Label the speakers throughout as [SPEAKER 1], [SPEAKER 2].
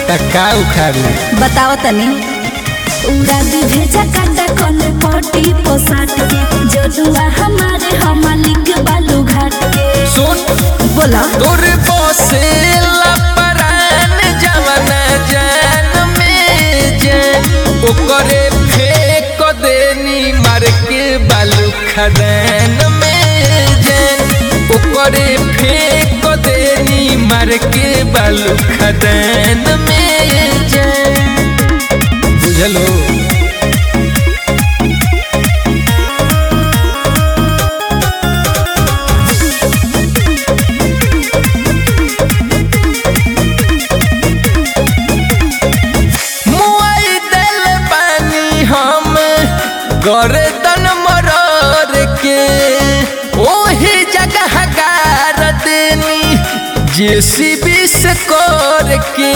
[SPEAKER 1] टक्का उखाड़ी
[SPEAKER 2] बताओ तनी
[SPEAKER 3] उड़ा दी भेजा काटा कोने पोटी पोसाट के जदुआ हमारे हमालिक बालू घाट के
[SPEAKER 1] सुन
[SPEAKER 2] बोला
[SPEAKER 1] तोर बसेला परान जवना जान में जान ओकरे फेंक देनी मार के बालू खदान में जान ओकरे फेंक देनी मार के बालू खदान में जान बुझलो मुआई दिल पानी हम गर्दन मरर के ओही जगह गार देनी जेसीबी से कर के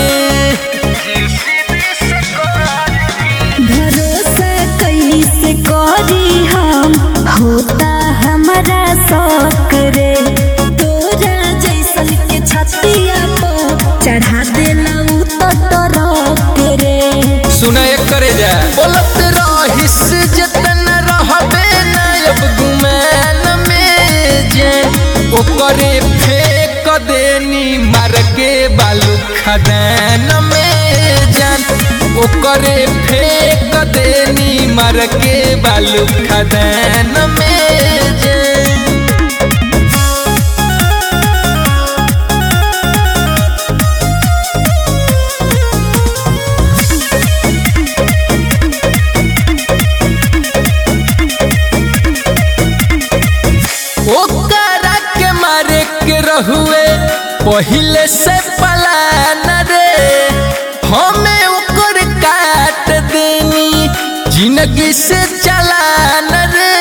[SPEAKER 3] भरोसा कैसे करी हम होता हमारा शौक रे तोरा जैसन के छतिया पर चढ़ा देला उ तो टरक रे
[SPEAKER 1] सुना एक करे जा बोलत रहिस जतन रहबे ना अब गुमान में जे ओकरे फेंक देनी मार के बालू खदान में जान ओकरे फेंक देनी मार के बालू खदान में जान ओकरा के मारे के रहुए पहिले से पलान रे हमें ओकर काट देनी जिंदगी से चलान रे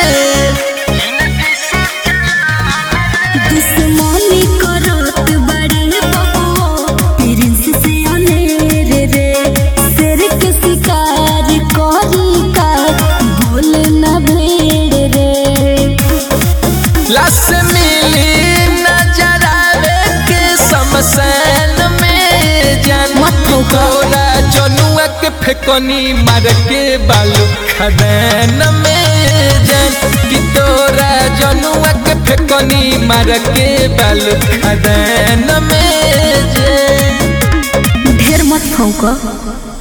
[SPEAKER 3] दुश्मनी करत बड़े बबुओ प्रिंस से अनेर रे शेर के शिकार करी का बोल न भेड़ रे
[SPEAKER 1] लस मिली नजर आवे के शमशान में जान
[SPEAKER 2] मत ठोका।
[SPEAKER 1] तोरा जनुआ के फेकनी मार के बालू खदान में जान कि तोरा जनुआ के फेकनी मार के बालू खदान में जान
[SPEAKER 2] ढेर मत फौका